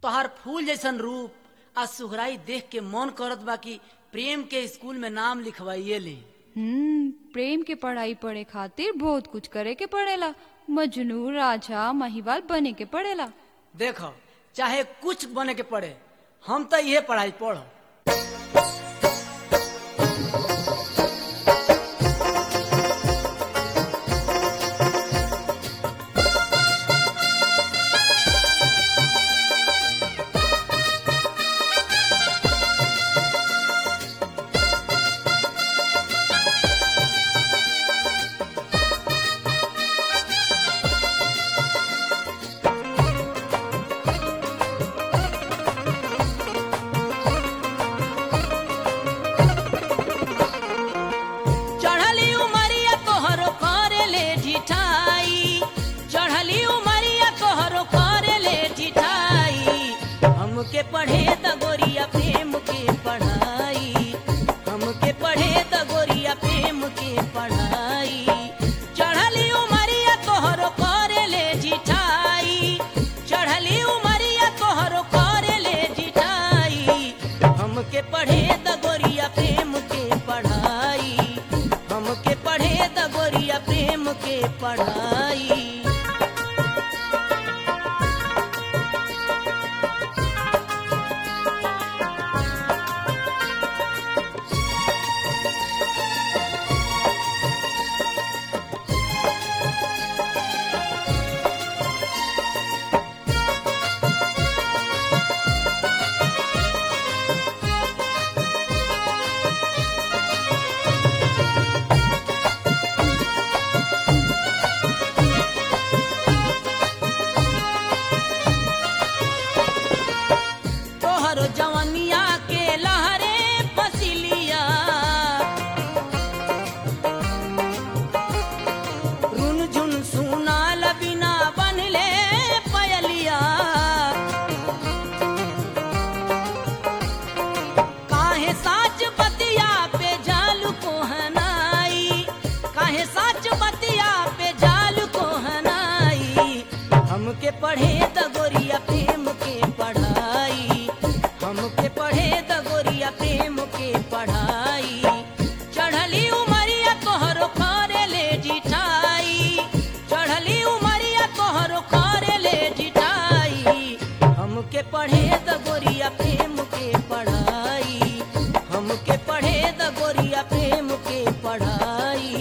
तोहार फूल जैसन रूप आ सुहराई देख के मन करत बा कि प्रेम के स्कूल में नाम लिखवाइए ले हम्म प्रेम के पढ़ाई पढ़े खातिर बहुत कुछ करे के पड़ेला मजनू राजा महिवाल बने के पड़ेला देखो चाहे कुछ बने के पड़े हम तो इहे पढ़ाई पढ़ चढ़ली उमरिया तोहरो करे ले ढिठाई चढ़ली उमरिया तोहरो करे ले ढिठाई हमके पढ़े त गोरिया प्रेम के पढ़ाई हमके पढ़े त गोरिया प्रेम के पढ़ाई चढ़ली उमरिया तोहरो करे ले ढिठाई चढ़ली उमरिया तोहरो करे ले ढिठाई हमके पढ़े त गोरिया प्रेम के पढ़ाई हमके पढ़े त गोरिया प्रेम के पढ़ाई तोहरो जवनिया के लहरे फसिलिया रुन झुन सुनाल बिना बनले पयलिया काहे साच बतिया पे जालू को हनाई काहे साच बतिया पे जालू को हनाई हमके पढ़े त गोरिया प्रेम के पढ़ाई हमके पढ़े त गोरिया प्रेम के पढ़ाई चढ़ली उमरिया तोहरो करे ले जिठाई चढ़ली उमरिया तोहरो करे ले जिठाई हमके पढ़े त गोरिया प्रेम के पढ़ाई हमके पढ़े त गोरिया प्रेम के पढ़ाई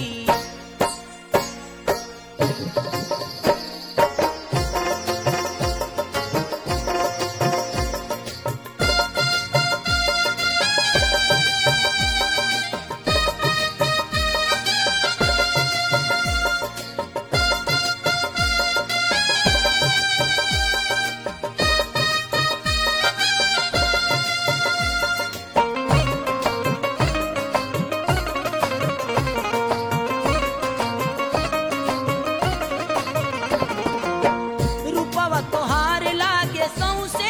रूपवा तोहार लागे सौसे